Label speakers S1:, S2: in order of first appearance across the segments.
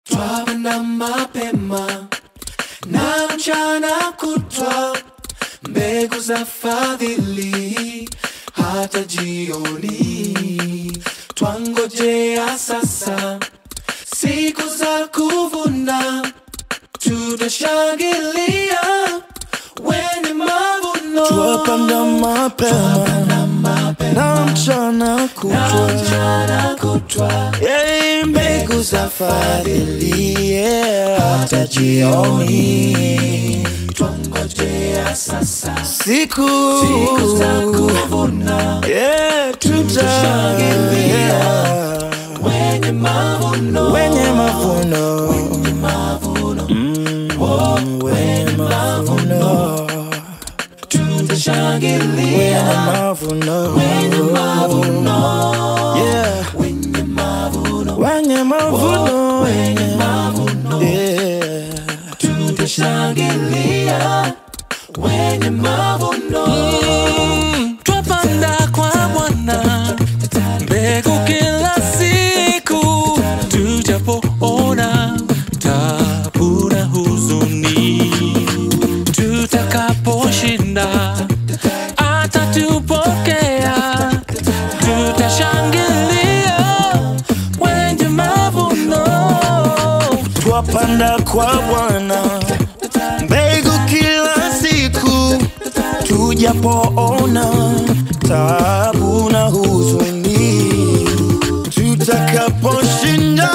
S1: twapanda mapema na mchana kutwa, mbegu za fadhili hata jioni. Twangojea sasa siku za kuvuna, tutashangilia wenye mavuno.
S2: Twapanda mapema na mchana kutwa,
S1: mchana kutwa,
S2: Yei, mbegu za fadhili yeah, hata jioni.
S1: twangojea sasa
S2: Siku
S1: siku za kuvuna,
S2: yeah,
S1: Tutashangilia.
S2: tutashangilia
S1: wenye mavuno
S2: wenye mavuno Mm, wenye mavuno
S1: tutashangilia
S2: wenye mavuno
S1: wenye mavuno
S2: yeah
S1: wenye mavuno
S2: wenye mavuno
S1: wenye mavuno
S2: yeah
S1: tutashangilia wenye mavuno
S3: twapanda kwa Bwana mbegu kila siku, tujapoona tabu na huzuni, tutakaposhinda atatupokea, tutashangilia wenye mavuno.
S2: twapanda kwa Bwana mbegu kila siku, tujapoona tabu na huzuni, tutakaposhinda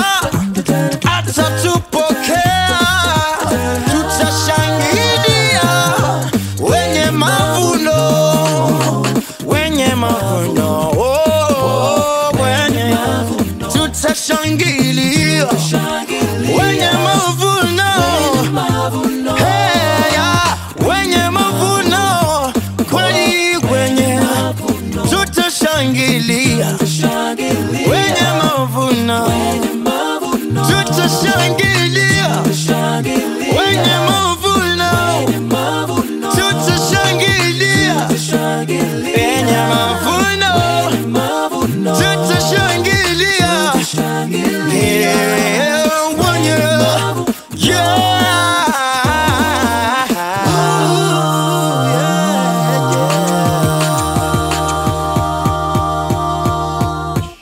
S2: atatupokea, tutashangilia wenye mavuno, wenye mavuno, oh, wenye tutashangilia wenye mavuno Hey, ya, wenye mavuno kweli kwenye tutashangilia wenye mavuno tutashangilia wenye mavuno